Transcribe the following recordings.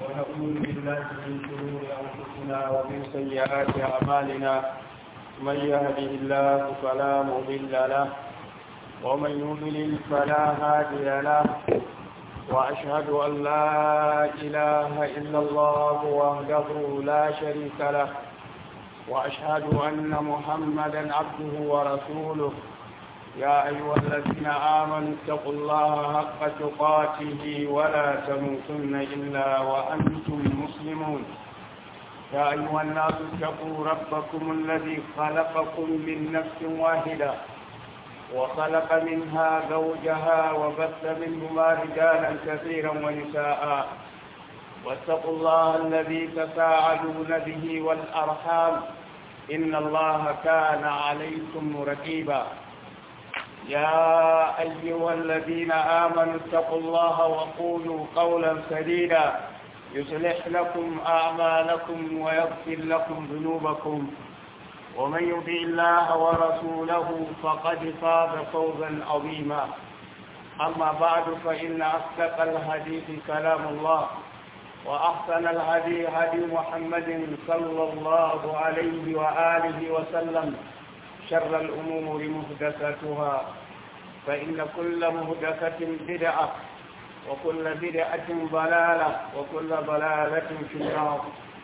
ونعوذ بالله من شرور أنفسنا ومن سيئات أعمالنا من يهده الله فلا مضل له ومن يضلل فلا هادي له وأشهد أن لا إله إلا الله وحده لا شريك له وأشهد أن محمدا عبده ورسوله يا أيها الذين آمنوا اتقوا الله حق تقاته ولا تموتن إلا وأنتم مسلمون يا أيها الناس اتقوا ربكم الذي خلقكم من نفس واحدة وخلق منها زوجها وبث منهما رجالا كثيرا ونساء واتقوا الله الذي تساءلون به والأرحام إن الله كان عليكم رقيبا يا أيها الذين آمنوا اتقوا الله وقولوا قولا سديدا يصلح لكم أعمالكم ويغفر لكم ذنوبكم ومن يطع الله ورسوله فقد فاز فوزا عظيما أما بعد فإن أصدق الحديث كلام الله وأحسن الهدي هدي محمد صلى الله عليه وآله وسلم شر الأمور مهدثتها فإن كل مهدثة بدعة وكل بدعة ضلالة وكل ضلالة في النار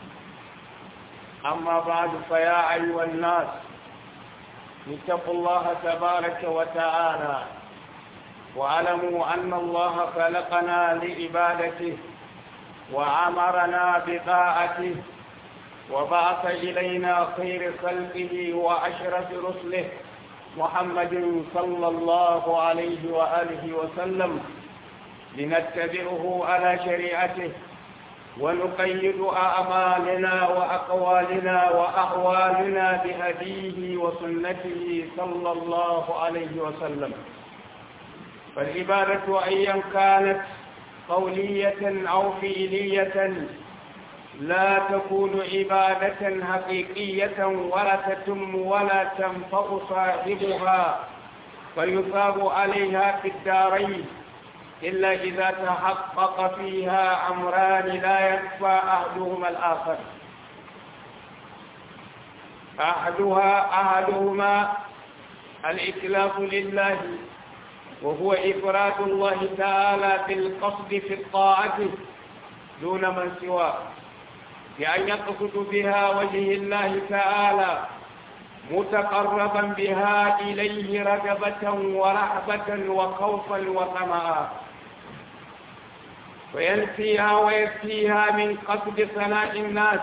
أما بعد فيا أيها الناس اتقوا الله تبارك وتعالى واعلموا أن الله خلقنا لعبادته وأمرنا بطاعته وبعث إلينا خير خلقه وأشرف رسله محمد صلى الله عليه وآله وسلم لنتبعه على شريعته ونقيد أعمالنا وأقوالنا وأحوالنا بهديه وسنته صلى الله عليه وسلم فالعبادة أيا كانت قولية أو فعلية لا تكون عبادة حقيقية ولا تتم ولا تنفع صاحبها فيثاب عليها في الدارين إلا إذا تحقق فيها أمران لا يكفى أحدهما الآخر أحدها أحدهما الإتلاف لله وهو إفراد الله تعالى بالقصد في الطاعة دون من سواه بأن يقصد بها وجه الله تعالى متقربا بها إليه رغبة ورهبة وخوفا وطمعا وينفيها ويكفيها من قصد صلاح الناس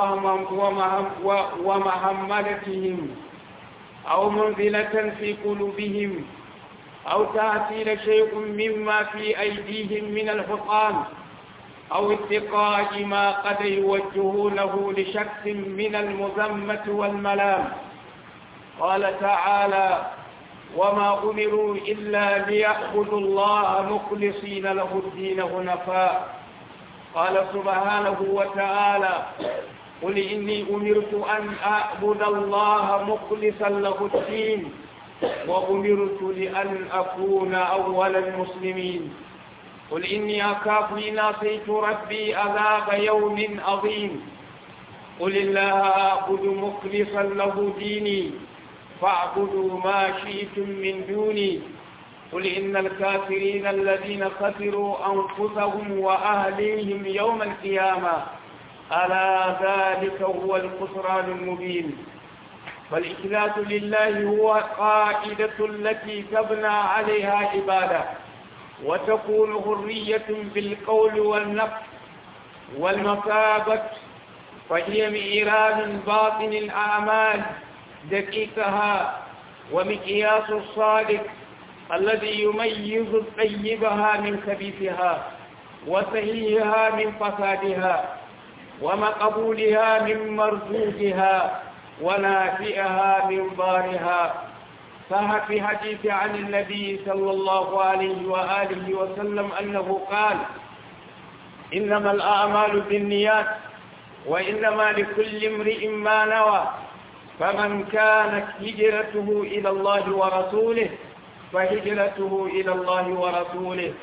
ومهملتهم أو منزلة في قلوبهم أو تأثير شيء مما في أيديهم من الحطام أو اتقاء ما قد يوجهونه لشخص من المذمة والملام قال تعالى وما أمروا إلا ليعبدوا الله مخلصين له الدين هنفاء قال سبحانه وتعالى قل إني أمرت أن أعبد الله مخلصا له الدين وأمرت لأن أكون أول المسلمين قل إني أخاف إن عصيت ربي عذاب يوم عظيم قل الله أعبد مخلصا له ديني فاعبدوا ما شئتم من دوني قل إن الكافرين الذين خسروا أنفسهم وأهليهم يوم القيامة ألا ذلك هو الخسران المبين فالإخلاص لله هو قاعدة التي تبنى عليها عبادة وتكون حرية بالقول والنفس والمثابة فهي مئراب باطن الأعمال دقيقها ومقياس الصادق الذي يميز طيبها من خبيثها وسهيها من فسادها ومقبولها من مردودها ونافئها من ضارها صح في حديث عن النبي صلى الله عليه وآله وسلم أنه قال إنما الأعمال بالنيات وإنما لكل امرئ ما نوى فمن كانت هجرته إلى الله ورسوله فهجرته إلى الله ورسوله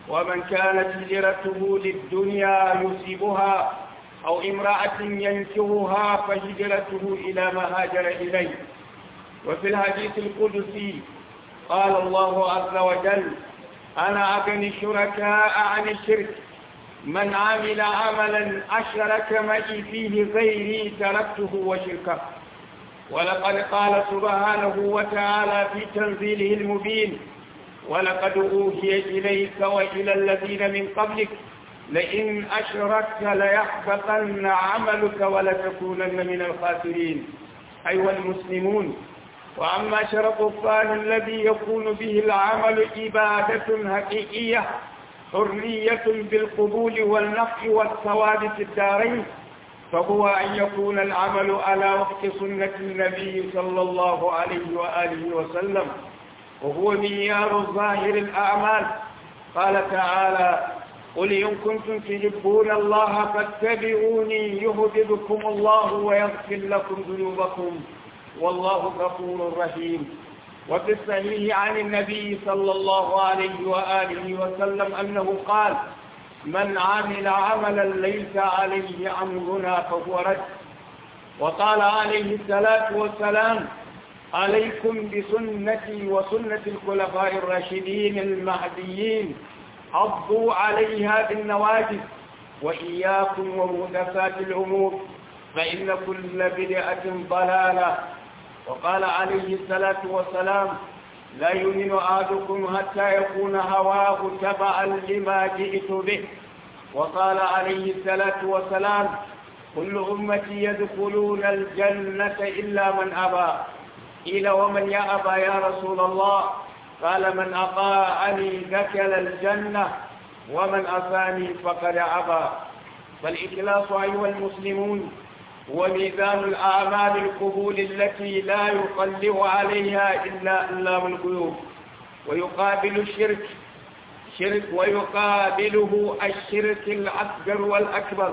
ومن كانت هجرته للدنيا يصيبها أو امرأة ينكرها فهجرته إلى ما هاجر إليه وفي الحديث القدسي قال الله عز وجل أنا أغني الشركاء عن الشرك من عمل عملا أشرك معي فيه غيري تركته وشركه ولقد قال سبحانه وتعالى في تنزيله المبين ولقد أوحي إليك وإلى الذين من قبلك لئن أشركت ليحبطن عملك ولتكونن من الخاسرين أيها المسلمون وأما شرط الثاني الذي يكون به العمل عبادة حقيقية حرية بالقبول والنفع والثواب في الدارين فهو أن يكون العمل على وفق سنة النبي صلى الله عليه وآله وسلم وهو معيار ظاهر الأعمال قال تعالى قل إن كنتم تحبون الله فاتبعوني يهددكم الله ويغفر لكم ذنوبكم والله غفور رحيم وفي الصحيح عن النبي صلى الله عليه وآله وسلم أنه قال من عمل عملا ليس عليه أمرنا فهو رد وقال عليه الصلاة والسلام عليكم بسنتي وسنة الخلفاء الراشدين المهديين عضوا عليها بالنواجذ وإياكم ومهدفات الأمور فإن كل بدعة ضلالة وقال عليه الصلاة والسلام لا يؤمن أحدكم حتى يكون هواه تبعا لما جئت به وقال عليه الصلاة والسلام كل أمتي يدخلون الجنة إلا من أبى قيل ومن يا أبى يا رسول الله قال من أطاعني دخل الجنة ومن أفاني فقد أبى فالإخلاص أيها المسلمون وميزان الأعمال القبول التي لا يطلع عليها إلا إلا من الغيوب ويقابل الشرك شرك ويقابله الشرك الأصغر والأكبر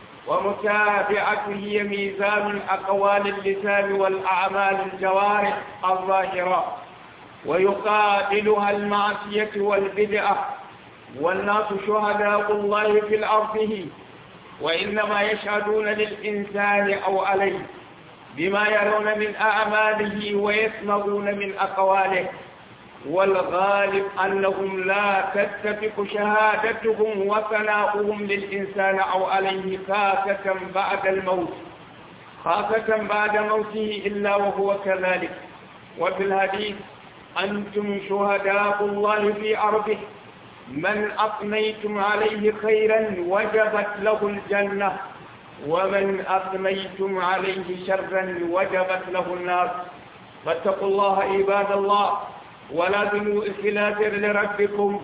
ومتابعته هي ميزان الأقوال اللسان والأعمال الجوارح الظاهرة ويقابلها المعصية والبدعة والناس شهداء الله في الأرض وإنما يشهدون للإنسان أو عليه بما يرون من أعماله ويسمعون من أقواله والغالب أنهم لا تتفق شهادتهم وثناؤهم للإنسان أو عليه خاصة بعد الموت خاصة بعد موته إلا وهو كذلك وفي الحديث أنتم شهداء الله في أرضه من أثنيتم عليه خيرا وجبت له الجنة ومن أثنيتم عليه شرا وجبت له النار فاتقوا الله عباد الله ولا ذنوا إخلاف لربكم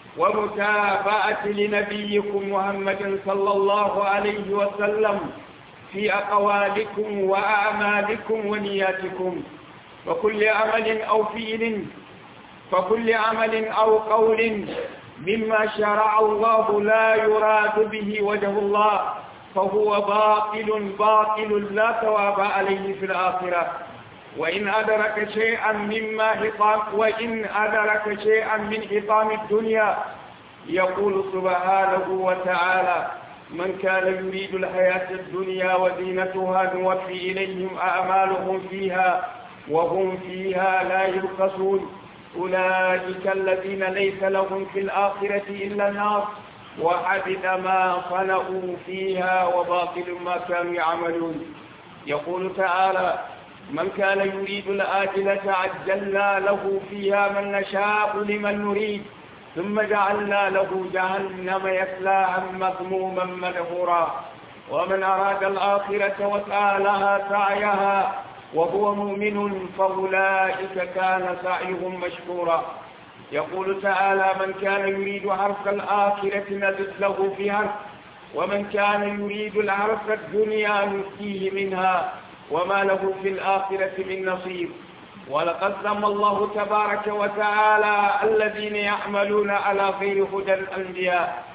ومتابعة لنبيكم محمد صلى الله عليه وسلم في أقوالكم وأعمالكم ونياتكم وكل عمل أو فعل فكل عمل أو قول مما شرع الله لا يراد به وجه الله فهو باطل باطل لا ثواب عليه في الآخرة وإن أدرك شيئا مما حطام وإن أدرك شيئا من حطام الدنيا يقول سبحانه وتعالى من كان يريد الحياة الدنيا وزينتها نوفي إليهم أعمالهم فيها وهم فيها لا يبخسون أولئك الذين ليس لهم في الآخرة إلا النار وحبط ما صنعوا فيها وباطل ما كانوا يعملون يقول تعالى من كان يريد الآجلة عجلنا له فيها من نشاء لمن نريد ثم جعلنا له جهنم يسلاها مذموما مدحورا ومن أراد الآخرة وسعى لها سعيها وهو مؤمن فأولئك كان سعيهم مشكورا يقول تعالى من كان يريد حرف الآخرة نزد له في حرف ومن كان يريد الحرف الدنيا نؤتيه منها وما له في الآخرة من نصيب ولقد ذم الله تبارك وتعالى الذين يعملون على غير هدى الأنبياء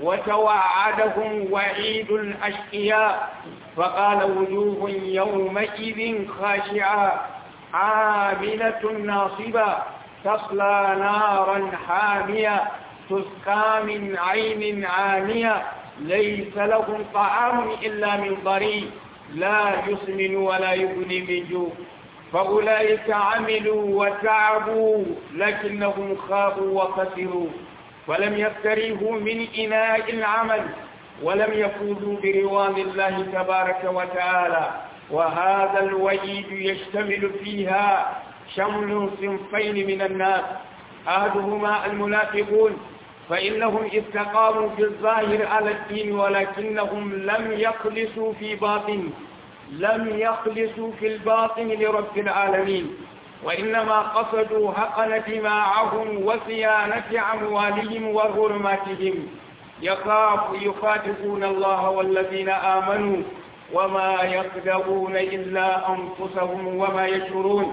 وتوعدهم وعيد الأشقياء فقال وجوه يومئذ خاشعة عاملة ناصبة تصلى نارا حامية تسقى من عين عانية ليس لهم طعام إلا من ضريع لا يسمن ولا يغني من جوع فأولئك عملوا وتعبوا لكنهم خابوا وخسروا ولم يستريحوا من إناء العمل ولم يفوزوا برضوان الله تبارك وتعالى وهذا الوعيد يشتمل فيها شمل صنفين من الناس أحدهما المنافقون فإنهم استقاموا في الظاهر على الدين ولكنهم لم يخلصوا في باطن لم يخلصوا في الباطن لرب العالمين وإنما قصدوا حقن دماءهم وصيانة أموالهم وغرماتهم يخاف يخاطبون الله والذين آمنوا وما يقدرون إلا أنفسهم وما يشعرون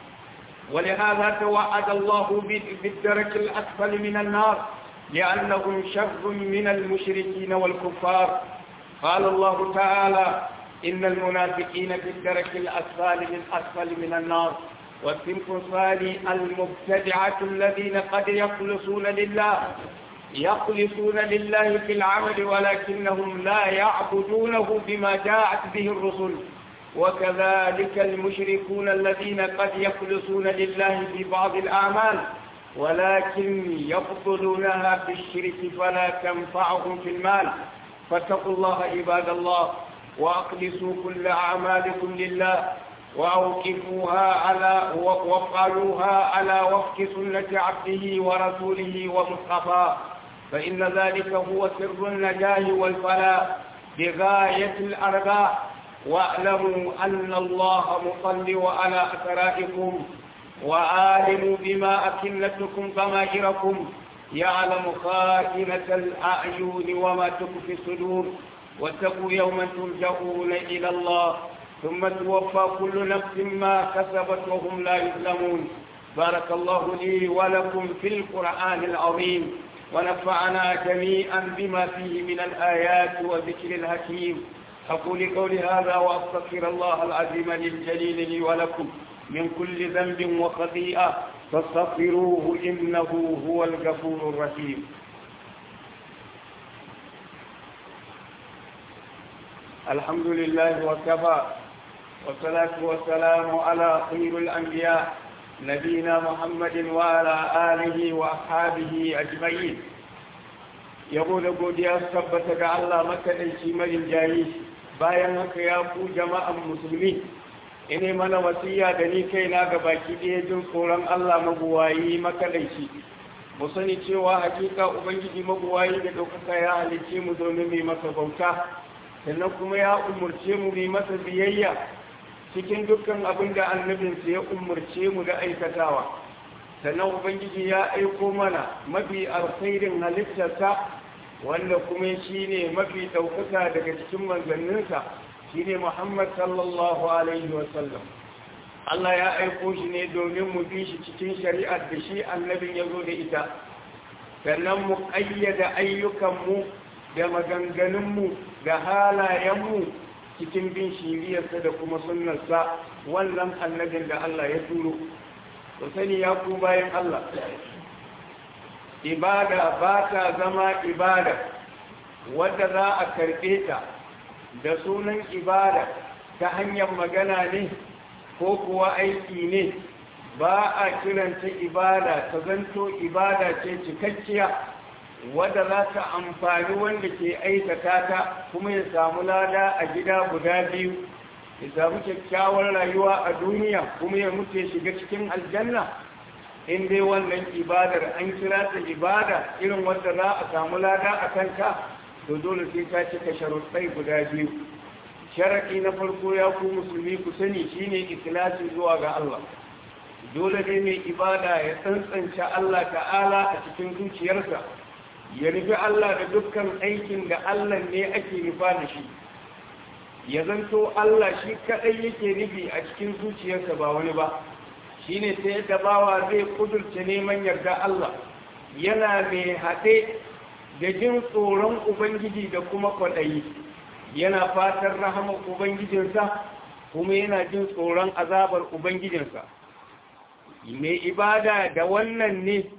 ولهذا توعد الله بالدرك الأسفل من النار لأنهم شر من المشركين والكفار قال الله تعالى إن المنافقين في الدرك الأسفل من أسفل من النار والصنف الثاني المبتدعة الذين قد يخلصون لله يخلصون لله في العمل ولكنهم لا يعبدونه بما جاءت به الرسل وكذلك المشركون الذين قد يخلصون لله في بعض الأعمال ولكن يفضلونها في الشرك فلا تنفعهم في المال فاتقوا الله عباد الله وأخلصوا كل أعمالكم لله وأوقفوها على وافعلوها على وفق سنة عبده ورسوله ومصطفى فإن ذلك هو سر النجاه والفلاح بغاية الأرباح واعلموا أن الله مطلع على أثرائكم وعالم بما أكنتكم ضمائركم يعلم خائنة الأعين وما تخفي الصدور واتقوا يوما ترجعون إلى الله ثم توفى كل نفس ما كسبت وهم لا يظلمون بارك الله لي ولكم في القرآن العظيم ونفعنا جميعا بما فيه من الآيات والذكر الحكيم أقول قولي هذا وأستغفر الله العظيم للجليل لي ولكم من كل ذنب وخطيئة فاستغفروه إنه هو الغفور الرحيم الحمد لله وكفى والصلاة والسلام على خير الأنبياء نبينا محمد وعلى آله وأصحابه أجمعين يقول godiya su tabbata ga Allah makaɗaici marin jayi bayan haka ya ku jama'an musulmi ine mana wasiya da ni kaina ga baki ɗaya jin tsoron Allah mabuwayi makaɗaici mu sani cewa hakika ubangiji mabuwayi da ɗaukaka ya halicce mu domin mai masa bauta sannan kuma ya umurce mu mai masa biyayya cikin dukkan abin da annabinsa ya umurce mu da aikatawa sannan ubangiji ya aiko mana mafi alkhairin halittarsa wanda kuma shi ne mafi ɗaukaka daga cikin manzanninsa shi ne muhammad sallallahu alaihi wasallam Allah ya aiko shi ne domin mu bi shi cikin shari'ar da shi annabin ya zo da ita sannan mu ƙayyada ayyukanmu da maganganunmu da halayenmu cikin bin shiriyarsa da kuma sunnarsa wannan annabin da Allah ya turo ku sani ya ku bayan Allah ibada ba ta zama ibada wadda za a karɓe ta da sunan ibada ta hanyar magana ne ko kuwa aiki ne ba a kiranta ibada ta zanto ibada ce cikakkiya wadda za ta amfani wanda ke aikata ta kuma ya samu lada a gida guda biyu ya samu kyakkyawar rayuwa a duniya kuma ya mutu ya shiga cikin aljanna in dai wannan ibadar an kira ta ibada irin wadda za a samu lada a kanka to dole sai ta cika sharuɗai guda biyu sharaɗi na farko ya ku musulmi ku sani shine ikhlasi zuwa ga Allah dole ne mai ibada ya tsantsance Allah ta'ala a cikin zuciyarsa ya nufi Allah da dukkan aikin da Allah ne ake nufa da shi ya zanto Allah shi kaɗai yake nufi a cikin zuciyarsa ba wani ba shi ne ta yadda bawa zai kudurce neman yarda Allah yana mai haɗe da jin tsoron Ubangiji da kuma kwaɗayi yana fatan rahamar Ubangijinsa kuma yana jin tsoron azabar Ubangijinsa mai ibada da wannan ne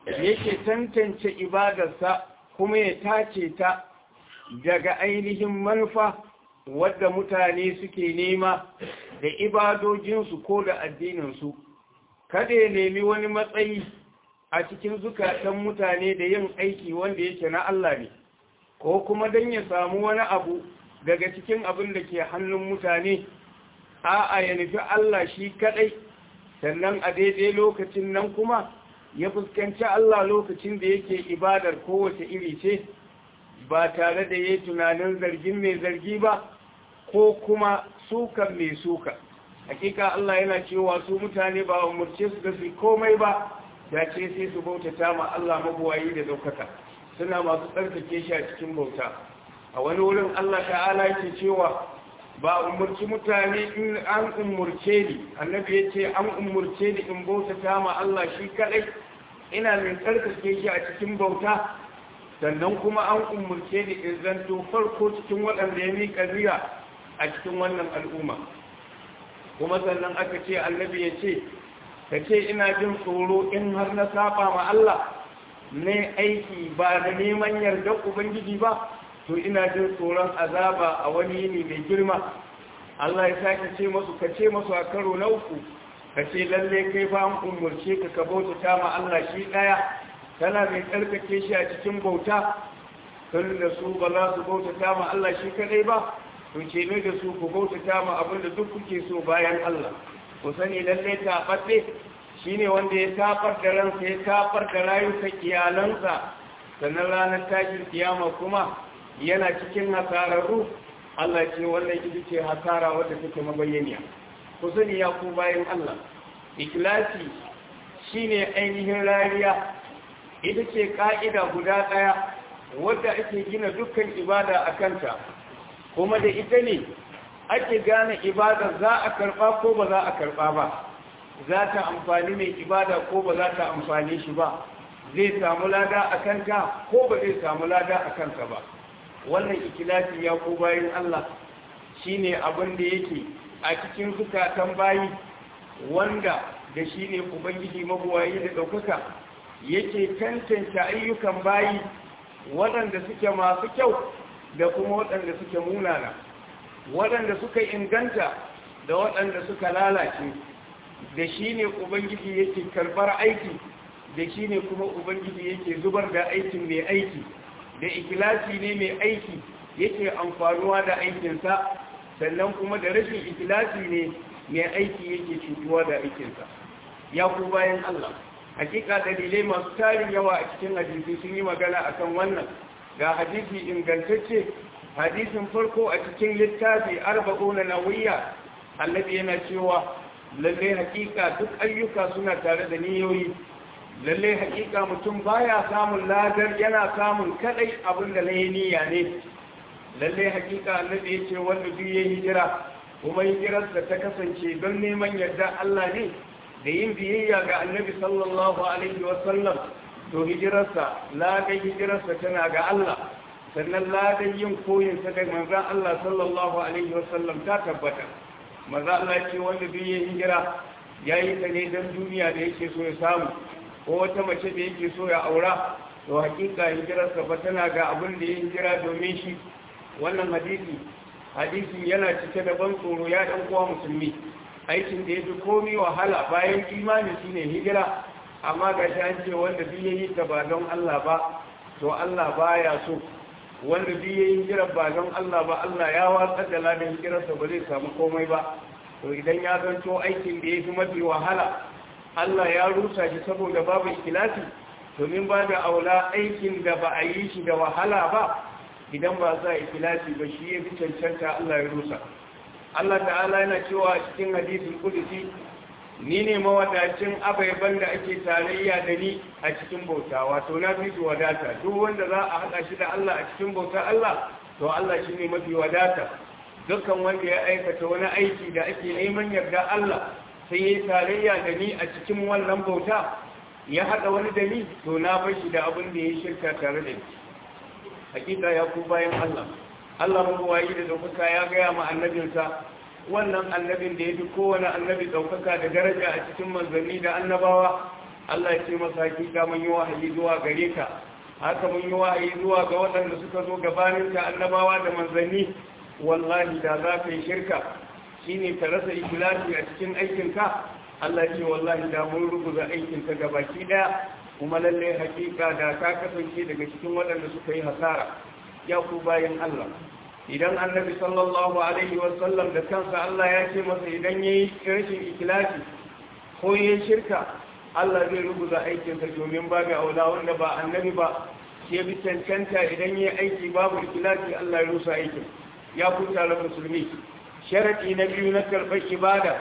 yake tantance ibadarsa kuma ya tace ta daga ainihin manufa wadda mutane suke nema da ibadojinsu ko da addininsu kada ya nemi wani matsayi a cikin zukatan mutane da yin aiki wanda yake na Allah ne ko kuma don ya samu wani abu daga cikin abin da ke hannun mutane a'a ya nufi Allah shi kadai sannan a daidai lokacin nan kuma ya fuskanci Allah lokacin da yake ibadar kowace iri ce ba tare da ya tunanin zargin mai zargi ba ko kuma sukan mai suka hakika Allah yana cewa su mutane ba umurce su da su komai ba ya ce sai su bautata ma Allah mabuwayi da daukaka suna masu tsarkake shi a cikin bauta a wani wurin Allah ta'ala yake cewa ba umurci mutane in an umurce ni annabi ya ce an umurce ni in bautata ma Allah shi kadai ina min tsarkake shi a cikin bauta sannan kuma an umurce ni in zanto farko cikin waɗanda ya miƙa riya a cikin wannan al'umma kuma sannan aka ce annabi ya ce ka ce ina jin tsoro in har na saba ma Allah ne aiki ba da neman yardar ubangiji ba to ina jin tsoron azaba a wani yini mai girma Allah ya sake ce masu ka ce masu a karo na uku ka ce lalle kai ba an umurce ka ka bauta ma Allah shi ɗaya tana mai tsarkake shi a cikin bauta kan da su ba za su bauta ma Allah shi kadai ba to ce ne da su ku bautata ma abin da duk kuke so bayan Allah ku sani lalle taɓaɓɓe shi ne wanda ya tafar da ransa ya tafar da rayuka iyalansa sannan ranar tashin kiyama kuma yana cikin hasararru Allah ce wannan ita ce hasara wadda take mabayyaniya ku sani ya ku bayan Allah ikhlasi shine ainihin rariya ita ce ka'ida guda ɗaya wadda ake gina dukkan ibada a kanta kuma da ita ne ake gane ibada za a karɓa ko ba za a karɓa ba za ta amfani mai ibada ko ba za ta amfani shi ba zai samu lada a kanka ko ba zai samu lada a kanka ba wannan ikilasi ya ko bayan Allah shine abin da yake a cikin zukatan bayi wanda da shi ne ubangiji mabuwayi da ɗaukaka yake tantance ayyukan bayi waɗanda suke masu kyau da kuma waɗanda suke munana waɗanda suka inganta da waɗanda suka lalace da shi ne ubangiji yake karɓar aiki da shi ne kuma ubangiji yake zubar da aikin mai aiki da ikilasi ne mai aiki yake amfanuwa da aikinsa sannan kuma da rashin ikilasi ne mai aiki yake cutuwa da aikinsa ya ku bayan Allah hakika dalilai masu tarin yawa a cikin hadisi sun yi magana akan wannan ga hadisi ingantacce hadisin farko a cikin littafi arba'una nawiyya annabi yana cewa lalle hakika duk ayyuka suna tare da niyoyi lalle hakika mutum baya samun ladar yana samun kadai abin da na niyya ne lalle hakika annabi ya ce wanda duk ya hijira kuma hijirarsa ta kasance don neman yarda Allah ne da yin biyayya ga annabi sallallahu alaihi wasallam to hijirarsa ladan hijirarsa tana ga Allah sannan ladan yin koyin sa da manzon Allah sallallahu alaihi wasallam ta tabbata maza Allah ce wanda duk ya hijira yayi ta ne don duniya da yake so ya samu ko wata mace da yake so ya aura to hakika hijirarsa ba tana ga abin da ya hijira domin shi wannan hadisi hadisin yana cike da ban tsoro ya dan kowa musulmi aikin da ya fi komi wahala bayan imani shine hijira amma ga shi an ce wanda duk yayi ta ba don Allah ba to Allah baya so wanda duk yayi hijira ba don Allah ba Allah ya watsar da ladan hijirarsa ba zai samu komai ba to idan ya zanto aikin da ya fi mafi wahala Allah ya rusa shi saboda babu ikilasi domin ba da aula aikin da ba a yi shi da wahala ba idan ba za a ikilasi ba shi ya fi cancanta Allah ya rusa Allah ta'ala yana cewa a cikin hadisin kudusi ni ne mawadacin abaiban da ake tarayya da ni a cikin bauta wato na fi su wadata duk wanda za a haɗa shi da Allah a cikin bauta Allah to Allah shi ne mafi wadata dukkan wanda ya aikata wani aiki da ake neman yarda Allah sai ya tarayya da ni a cikin wannan bauta ya haɗa wani da ni to na bar shi da abin da ya shirka tare da ni hakika ya ku bayan Allah Allah mabuwayi da ɗaukaka ya gaya ma annabinsa wannan annabin da ya fi kowane annabi ɗaukaka da daraja a cikin manzanni da annabawa Allah ya ce masa hakika mun yi wahayi zuwa gare ka haka mun yi wahayi zuwa ga waɗanda suka zo gabanin ka annabawa da manzanni wallahi da za ka yi shirka shine ka rasa ikhlasi a cikin aikinka Allah ya ce wallahi da mun rubuta aikinka gabaki daya kuma lalle hakika da ka kasance daga cikin waɗanda suka yi hasara ya ku bayan Allah idan annabi sallallahu alaihi wasallam da kansa Allah ya ce masa idan ya yi rashin ikilasi ko ya shirka Allah zai rubuta aikinsa domin ba ga aula wanda ba annabi ba ke bi cancanta idan ya aiki babu ikilasi Allah ya rusa aikin ya kuta da musulmi sharaɗi na biyu na karɓar ibada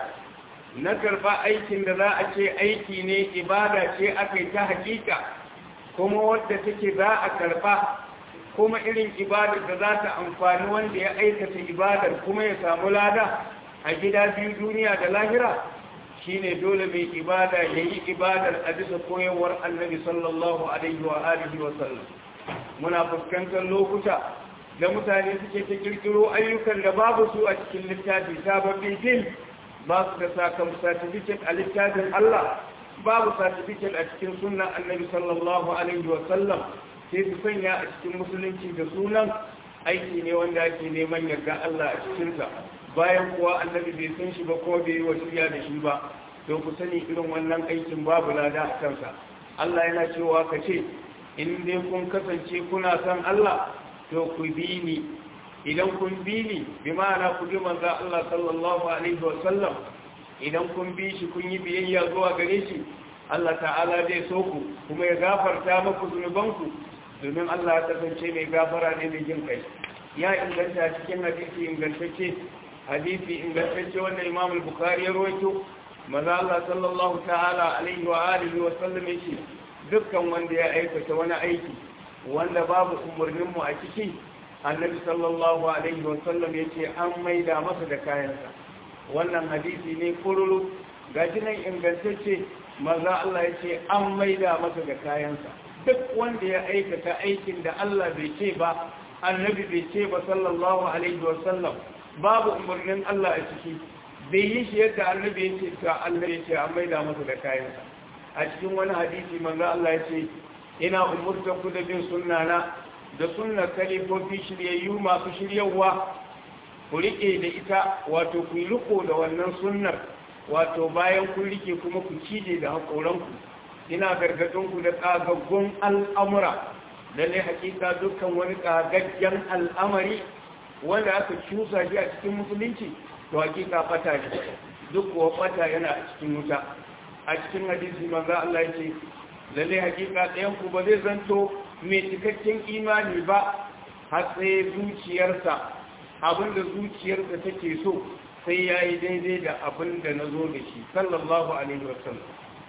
na karɓa aikin da za a ce aiki ne ibada ce aka yi ta hakika kuma wadda take za a karɓa kuma irin ibadar da za ta amfani wanda ya aikata ibadar kuma ya samu lada a gida biyu duniya da lahira shine dole mai ibada ya yi ibadar a bisa koyarwar annabi sallallahu alaihi wa alihi wa sallam muna fuskantar lokuta da mutane suke ta kirkiro ayyukan da babu su a cikin littafi sababbin fil ba su da sakam certificate a littafin Allah babu certificate a cikin sunan annabi sallallahu alaihi wa sallam sai su sanya a cikin musulunci da sunan aiki ne wanda ake neman yarda Allah a cikinsa bayan kuwa annabi bai san shi ba ko bai yi wasiya da shi ba to ku sani irin wannan aikin babu lada a kansa Allah yana cewa ka ce in dai kun kasance kuna san Allah to ku bi ni idan kun bi ni bi ma'ana ku bi manzo Allah sallallahu alaihi wa sallam idan kun bi shi kun yi biyayya zuwa gare shi Allah ta'ala zai so ku kuma ya gafarta muku zunubanku domin Allah ya kasance mai gafara ne mai jin kai ya inganta cikin hadisi ingantacce hadisi ingantacce wanda Imam al-Bukhari ya rawaito maza Allah sallallahu ta'ala alaihi wa alihi wa sallam yace dukkan wanda ya aikata wani aiki wanda babu umurnin mu a ciki Annabi sallallahu alaihi wa sallam yace an maida masa da kayansa wannan hadisi ne kururu gaji nan ingantacce maza Allah yace an maida masa da kayansa duk wanda ya aikata aikin da Allah bai ce ba annabi bai ce ba sallallahu alaihi wa sallam babu umarnin Allah a ciki bai yi shi yadda annabi ya ce ta Allah ya ce an maida masa da kayansa a cikin wani hadisi manzo Allah ya ce ina umurta ku da bin sunnana da sunnar kalifofi shiryayyu masu shiryawa ku rike da ita wato ku yi riko da wannan sunnar wato bayan kun rike kuma ku cije da haƙoranku ina gargadinku da ƙagaggun al'amura lalle hakika dukkan wani ƙagaggen al'amari wanda aka cusa shi a cikin musulunci to hakika fata ne duk kuwa fata yana a cikin wuta a cikin hadisi manzo Allah yake lalle hakika ɗayan ku ba zai zanto mai cikakken imani ba har sai zuciyarsa abinda zuciyarsa take so sai yayi daidai da abinda nazo da shi sallallahu alaihi wasallam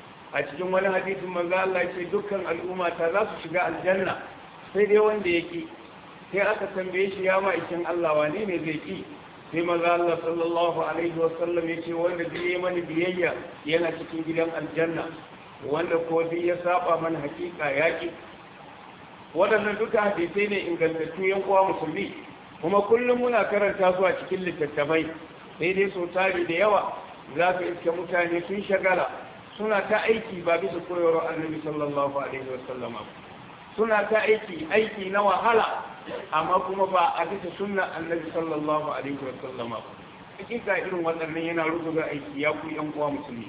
a cikin wani hadisin manzo Allah ce dukkan al'umma ta za su shiga aljanna sai dai wanda yake sai aka tambaye shi ya ma'aikin Allah wane ne zai ki sai manzo Allah sallallahu alaihi wasallam ya ce wanda bai yi mani biyayya yana cikin gidan aljanna wanda ko bai ya saba mana hakika yaki waɗannan duka hadisai ne ingantattu yan uwa musulmi kuma kullum muna karanta su a cikin littattafai sai dai sau tari da yawa za ka iske mutane sun shagala suna ta aiki ba bisa koyarwar annabi sallallahu alaihi wasallama suna ta aiki aiki na wahala amma kuma ba a bisa sunna annabi sallallahu alaihi wasallama hakika irin waɗannan yana rubuta aiki ya ku yan uwa musulmi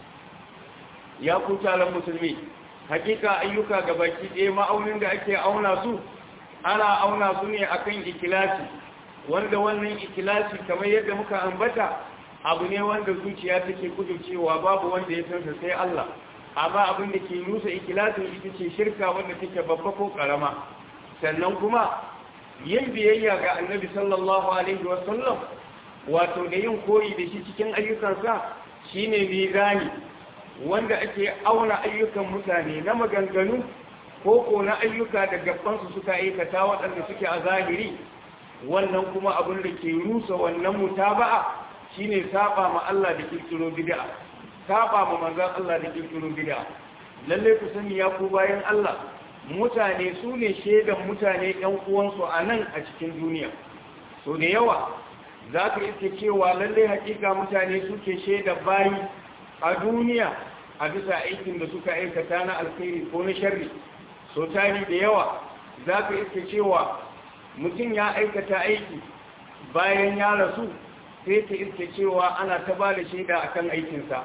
ya ku taron musulmi hakika ayyuka ga baki ɗaya ma'aunin da ake auna su ana auna su ne akan ikilasi wanda wannan ikilasi kamar yadda muka ambata abu ne wanda zuciya take cewa babu wanda ya sansa sai Allah amma abin da ke rusa ikilasin ita ce shirka wanda take babba ko karama sannan kuma yin biyayya ga annabi sallallahu alaihi wasallam wato da yin koyi da shi cikin ayyukansa shine mizani wanda ake auna ayyukan mutane na maganganu ko ko na ayyuka da gabansu suka aikata waɗanda suke a zahiri wannan kuma abin da ke rusa wannan mutaba'a shine saba ma Allah da kirkiro bid'a saba ma manzon Allah da kirkiro bid'a lalle ku sani ya ku bayan Allah mutane su ne shaidan mutane ɗan uwansu a nan a cikin duniya so da yawa za ka iske cewa lalle hakika mutane suke shaida bayi a duniya a bisa aikin da suka aikata na alkhairi ko na sharri so tari da yawa za ka iske cewa mutum ya aikata aiki bayan ya rasu sai ta iske cewa ana ta ba da shaida a kan aikinsa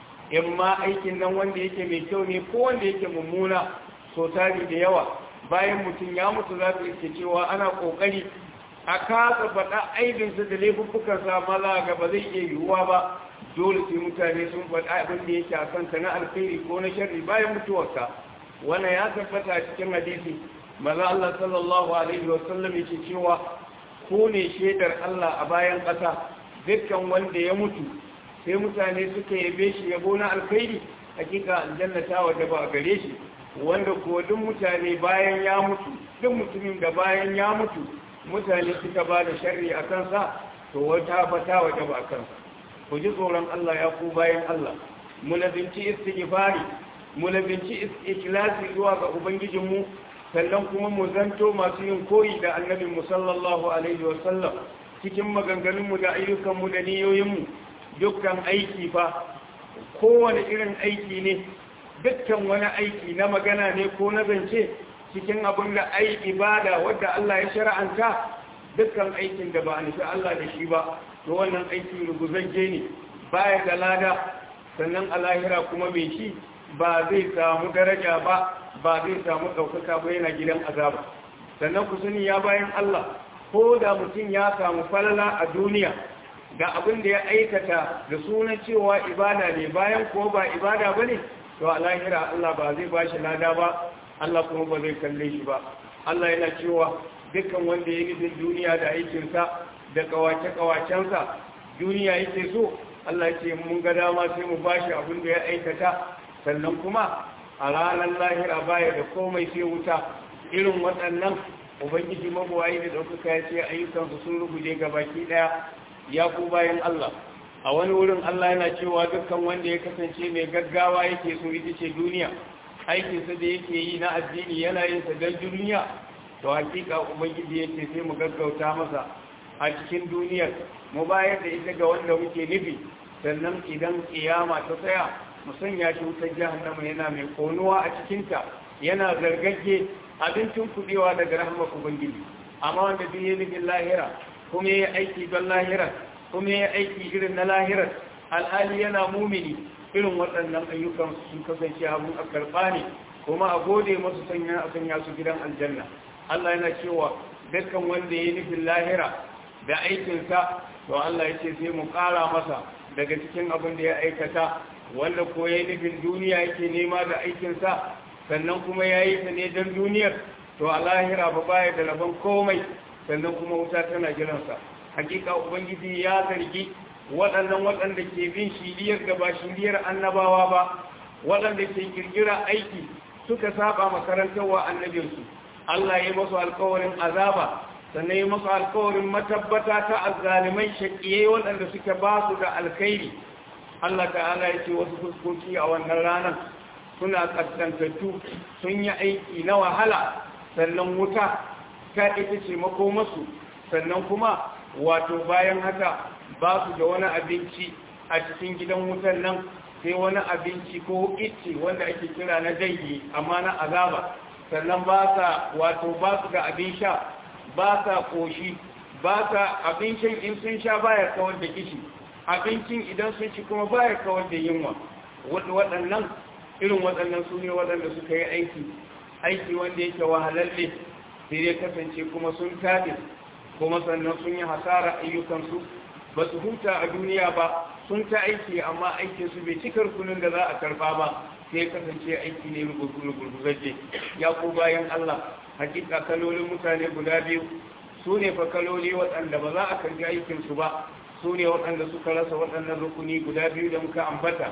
in ma aikin nan wanda yake mai kyau ne ko wanda yake mummuna so tari da yawa bayan mutum ya mutu za ka iske cewa ana ƙoƙari a kasa faɗa aibinsa da laifuffukansa maza ga ba zai iya yiwuwa ba dole sai mutane sun faɗa abin da yake a kanka na alkhairi ko na sharri bayan mutuwarka wannan ya tabbata a cikin hadisi maza Allah sallallahu alaihi wa sallam yake cewa ko ne shaidar Allah a bayan ƙasa dukkan wanda ya mutu sai mutane suka yabe shi yabo na alkhairi hakika aljanna ta wajaba a gare shi wanda ko duk mutane bayan ya mutu duk mutumin da bayan ya mutu mutane suka ba da sharri a kansa to wata fata waje ba a kansa ku ji tsoron Allah ya ku bayan Allah munabinci istighfari munabinci ikhlasi zuwa ga ubangijinmu sannan kuma mu zanto masu yin koyi da annabin mu sallallahu alaihi wa sallam cikin maganganunmu da ayyukanmu da niyoyinmu dukkan aiki fa kowane irin aiki ne dukkan wani aiki na magana ne ko na zance cikin abin da ai ibada wadda Allah ya shara'anta dukkan aikin da ba a nufi Allah da shi ba to wannan aiki ruguzajje ne baya da lada sannan a lahira kuma mai shi ba zai samu daraja ba ba zai samu ɗaukaka ba yana gidan azaba sannan ku sani ya bayan Allah ko da mutum ya samu falala a duniya ga abin da ya aikata da sunan cewa ibada ne bayan ko ba ibada ba ne to a lahira Allah ba zai ba shi lada ba Allah kuma ba zai kalle shi ba Allah yana cewa dukkan wanda ya nufin duniya da aikinsa da kawace-kawacensa duniya yake so Allah ce mun ga dama sai mu bashi abin da ya aikata sannan kuma a ranar lahira baya da komai sai wuta irin waɗannan ubangiji mabuwayi da ɗaukaka ya ce ayyukansu sun ruguje ga baki ɗaya ya ku bayan Allah a wani wurin Allah yana cewa dukkan wanda ya kasance mai gaggawa yake so ita ce duniya aikinsa da yake yi na addini yana yin sa don duniya to hakika ubangiji yake sai mu gaggauta masa a cikin duniyar mu bayar da ita ga wanda muke nufi sannan idan kiyama ta tsaya mu sanya shi wutar jahannama yana mai konuwa a cikinta yana zargagge abincin kudewa daga rahmar ubangiji amma wanda duk ya nufin lahira kuma ya aiki don lahira kuma ya aiki irin na lahirar alhali yana mumini irin waɗannan ayyukan sun kasance abun a karɓa ne kuma a gode masu sanya a sanya su gidan aljanna Allah yana cewa dukkan wanda ya nufin lahira da aikinsa to Allah ya ce sai mu ƙara masa daga cikin abin da ya aikata wanda ko ya nufin duniya yake nema da aikinsa sannan kuma ya yi ta ne don duniyar to a lahira ba baya da rabon komai sannan kuma wuta tana jiransa hakika ubangiji ya zargi waɗannan waɗanda ke bin shiriyar da ba shiriyar annabawa ba waɗanda ke kirkira aiki suka saba makarantarwa annabinsu Allah ya masu alkawarin azaba sannan ya masu alkawarin matabbata ta azzalimai shaƙiye waɗanda suka ba su da alkhairi Allah ta'ala ya ce wasu fuskoki a wannan ranar suna ƙasƙantattu sun yi aiki na wahala sannan wuta ta ita ce makomasu sannan kuma wato bayan haka ba su da wani abinci a cikin gidan wutan nan sai wani abinci ko ice wanda ake kira na dangi amma na azaba sannan ba sa wato ba su da abin sha ba sa koshi ba sa abincin in sun sha baya kawar da kishi abincin idan sun ci kuma baya kawar da yunwa waɗannan irin waɗannan su ne waɗanda suka yi aiki aiki wanda yake wahalalle sai dai kasance kuma sun tafi kuma sannan sun yi hasara ayyukansu ba su huta a duniya ba sun ta aiki amma aikinsu bai cikar kunin da za a karba ba sai kasance aiki ne gurgurzaje ya ku bayan Allah hakika kalolin mutane guda biyu su ne fa kaloli waɗanda ba za a karbi aikinsu ba su ne waɗanda suka rasa waɗannan rukuni guda biyu da muka ambata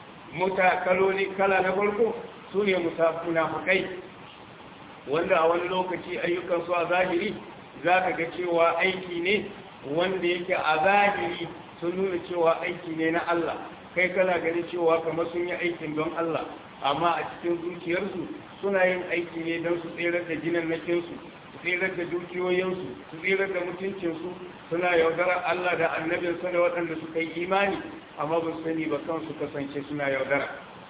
muta kaloli kala na farko su ne munafukai wanda a wani lokaci ayyukansu a zahiri za ka ga cewa aiki ne wanda yake a zahiri sun nuna cewa aiki ne na Allah kai kana gani cewa kamar sun yi aikin don Allah amma a cikin zuciyarsu suna yin aiki ne don su tserar da jinan nakinsu su tserar da dukiyoyinsu su tserar da mutuncinsu suna yaudarar Allah da annabinsa da waɗanda suka yi imani amma ba su sani ba kansu kasance suna yaudara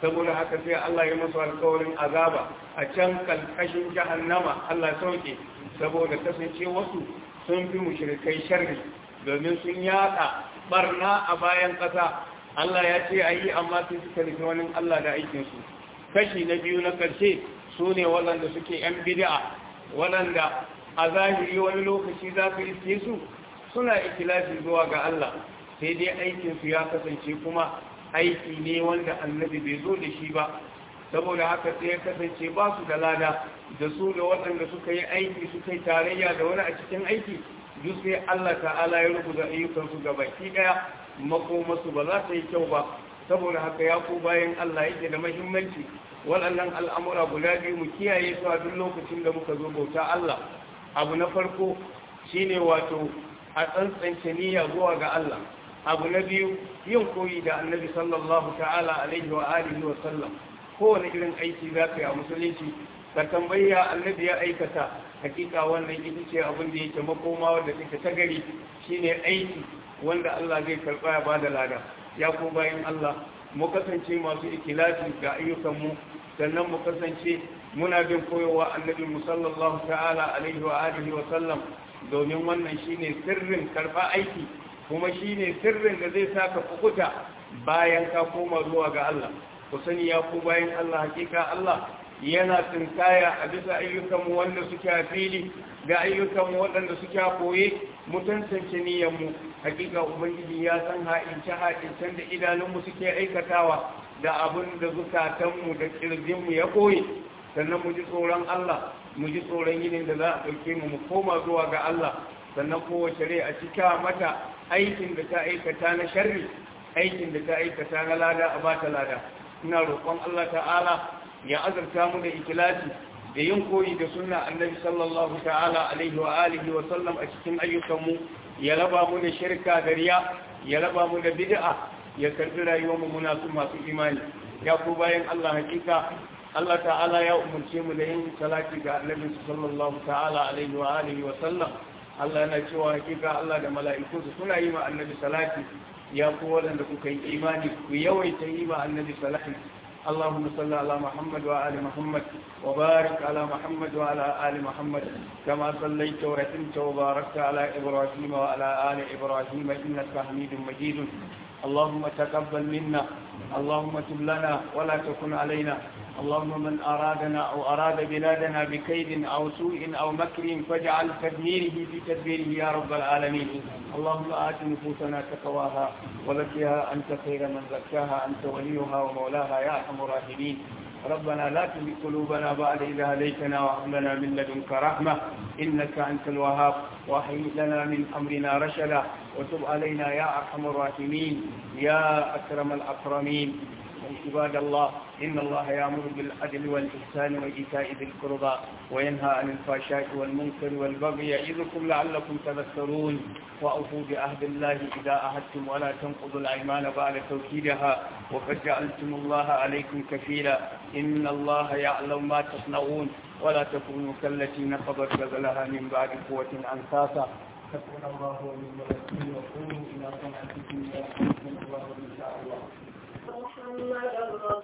saboda haka sai Allah ya musu alkawarin azaba a can kalkashin jahannama Allah sauke saboda kasance wasu sun fi mushrikai sharri domin sun yada barna a bayan ƙasa Allah ya ce ayi amma sun suka rufe wani Allah da aikinsu kashi na biyu na ƙarshe su ne waɗanda suke ‘yan bid'a waɗanda a zahiri wani lokaci za ka iske su suna ikilafi zuwa ga Allah sai dai aikinsu ya kasance kuma aiki ne wanda annabi bai zo da shi ba saboda haka sai ya kasance ba su da lada da su da waɗanda suka yi aiki suka yi tarayya da wani a cikin aiki duk sai Allah ta'ala ya rubuta ayyukansu ga baki ɗaya makomasu ba za ta yi kyau ba saboda haka ya ku bayan Allah yake da mahimmanci waɗannan al'amura guda biyu mu kiyaye su a duk lokacin da muka zo bauta Allah abu na farko shine wato a tsantsance niyya zuwa ga Allah abu na biyu yin koyi da annabi sallallahu ta'ala alaihi wa alihi wa sallam kowane irin aiki za ka yi a musulunci ka tambaya annabi ya aikata hakika wannan ita ce abin da yake makoma wanda take ta gari shine aiki wanda Allah zai karɓa ya bada lada ya ko bayan Allah mu kasance masu ikilasi ga ayyukanmu sannan mu kasance muna bin koyowa annabi mu sallallahu ta'ala alaihi wa alihi wa sallam domin wannan shine sirrin karɓa aiki kuma shine sirrin da zai saka kukuta bayan ka koma zuwa ga Allah ku sani ya ku bayan Allah hakika Allah yana tsinkaya a bisa ayyukanmu wanda suke a fili ga ayyukanmu waɗanda suke a koye mu tantance niyyarmu hakika ubangiji ya san ha'ince ha'incen da idanunmu suke aikatawa da abin da zukatanmu da kirjinmu ya koye sannan mu ji tsoron Allah mu ji tsoron yinin da za a ɗauke mu mu koma zuwa ga Allah sannan kowace rai a cika mata aikin da ta aikata na sharri aikin da ta aikata na lada a bata lada ina roƙon Allah ta'ala ya azurta mu da ikilasi da yin koyi da sunna annabi sallallahu ta'ala alaihi wa alihi wa sallam a cikin ayyukanmu ya raba mu da shirka da riya ya raba mu da bid'a ya karbi rayuwar mu muna su masu imani ya ku bayan Allah hakika Allah ta'ala ya umurce mu da yin salati ga annabi sallallahu ta'ala alaihi wa alihi wa sallam Allah yana cewa hakika Allah da mala'iku suna yi ma annabi salati ya ku waɗanda kuka yi imani ku yawaita yi ma annabi salati اللهم صل على محمد وآل محمد وبارك على محمد وعلى آل محمد كما صليت ورحمت وباركت على إبراهيم وعلى آل إبراهيم إنك حميد مجيد اللهم تقبل منا اللهم تب لنا ولا تكن علينا اللهم من أرادنا أو أراد بلادنا بكيد أو سوء أو مكر فاجعل تدميره في تدبيره يا رب العالمين اللهم آت نفوسنا تقواها وزكها أنت خير من زكاها أنت وليها ومولاها يا أرحم الراحمين ربنا لا تزغ قلوبنا بعد إذا هديتنا وهب لنا من لدنك رحمة إنك أنت الوهاب وهيئ لنا من أمرنا رشدا وتب علينا يا أرحم الراحمين يا أكرم الأكرمين عباد الله إن الله يأمر بالعدل والإحسان وإيتاء ذي القربى وينهى عن الفحشاء والمنكر والبغي يعظكم لعلكم تذكرون وأوفوا بعهد الله إذا عهدتم ولا تنقضوا الأيمان بعد توكيدها وقد جعلتم الله عليكم كفيلا إن الله يعلم ما تصنعون ولا تكونوا كالتي نقضت غزلها من بعد قوة أنفاسا حسبنا الله ونعم الوكيل وقولوا إلى صنعتكم يا الله إن شاء الله محمد